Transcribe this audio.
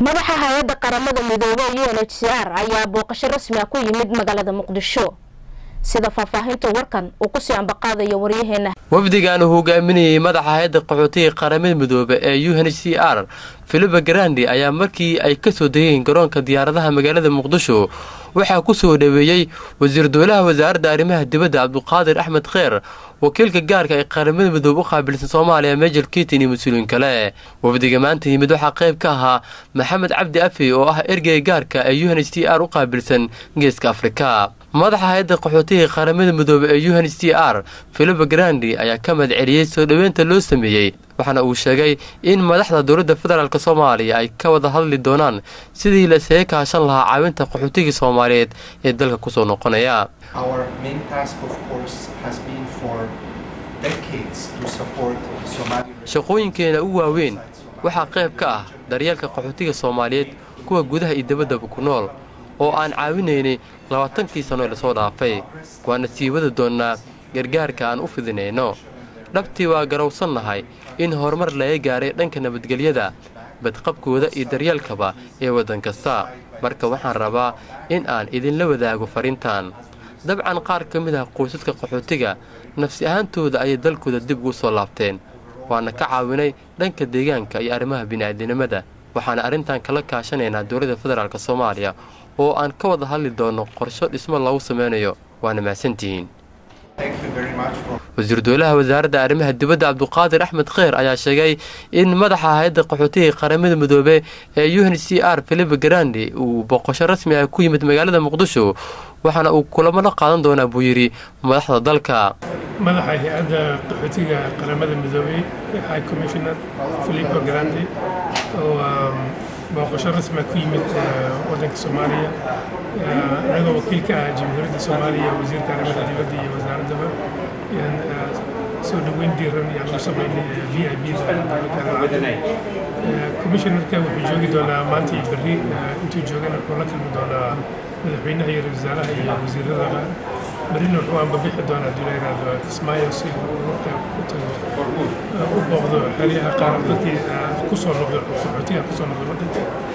madaxa hay-adda qaramada midoobey u n h c r ayaa booqasho rasmi ah ku yimid magaalada muqdisho sida faahfaahinta warkan uu kusii ambaqaadayo waryaheena wafdigan uu hogaaminayay madaxa hay-adda qaxootiga qaramada midoobe ee u n h c r filiba garandi ayaa markii ay kasoo degeen garoonka diyaaradaha magaalada muqdisho waxaa ku soo dhaweeyey wasiir dowlaha wasaaradda arrimaha dibadda cabduqaadir axmed kheer wakiilka gaarka ee qaramada midoobe u qaabilsan soomaaliya mejel kitin iyo mas-uuliin kale wafdiga maanta yimid waxaa qayb ka ahaa maxamed cabdi afi oo ah ergeyga gaarka ee u n h c r u qaabilsan geeska afrika madaxa hay-adda qaxootiga qaramada midoobe ee u n h c r filiba grandi ayaa ka mahad celiyey soo dhoweynta loo sameeyey waxaana uu sheegay in madaxda dowladda federaalk soomaaliya ay ka wada hadli doonaan sidii la isaga kaashan lahaa caawinta qaxootigii soomaaliyeed ee dalka kusoo noqonaya shaqooyinkeena u waaweyn waxaa qayb ka ah daryeelka qaxootiga soomaaliyeed kuwa gudaha iyo dabaddaba ku nool oo aan caawinaynay labaatankii sano ee lasoo dhaafay waana sii wada doonnaa gargaarka aan u fidinayno dhabtii waa garowsannahay in horumar laga gaaray dhanka nabadgelyada badqabkooda iyo daryeelkaba ee waddan kasta marka waxaan rabaa in aan idinla wadaago fariintan dabcan qaar ka mid ah qoysaska qaxootiga nafsi ahaantooda ayay dalkooda dib ugu soo laabteen waana ka caawinay dhanka deegaanka iyo arrimaha bini'aadinimada waxaana arrintan kala kaashanaynaa dowladda federaalk soomaaliya oo aan ka wada hadli doonno qorsho dhismo lagu samaynayo waana mahadsantihiin wasiir dowlaha wasaaradda arrimaha dibadda cabduqaadir axmed kheer ayaa sheegay in madaxa hay-adda qaxootiga qaramada midoobe ee u n c r filipe grandi uu boqosho rasmi ah ku yimid magaalada muqdisho waxaana uu kulamo la qaadan doonaa buu yidhi madaxda dalka madaxa hay-adda qaxootiga qaramada midoobey high commissioner filipo grandi oo booqasho rasmiga ku yimid waddanka soomaaliya anagoo wakiilka ah jamhuuriyadda soomaaliya wasiirka arrimaha dibadda iyo wasaaraddaba yaan soo dhoweyn diiran yaan u samaynay v i b commissionerka wuxuu joogi doonaa maanta iyo berri intuu joogana wuxuu la kulmi doonaa madaxweynaha iyo wasaaraha iyo wasiirada qaar berrina wuxuu aanbabixi doonaa hadii la yidhaahdo kismaayo si uu marka u tago u booqdo xeryaha qaar dadkii kusoo noqdo qaxootiga kusoo noqdo waddanka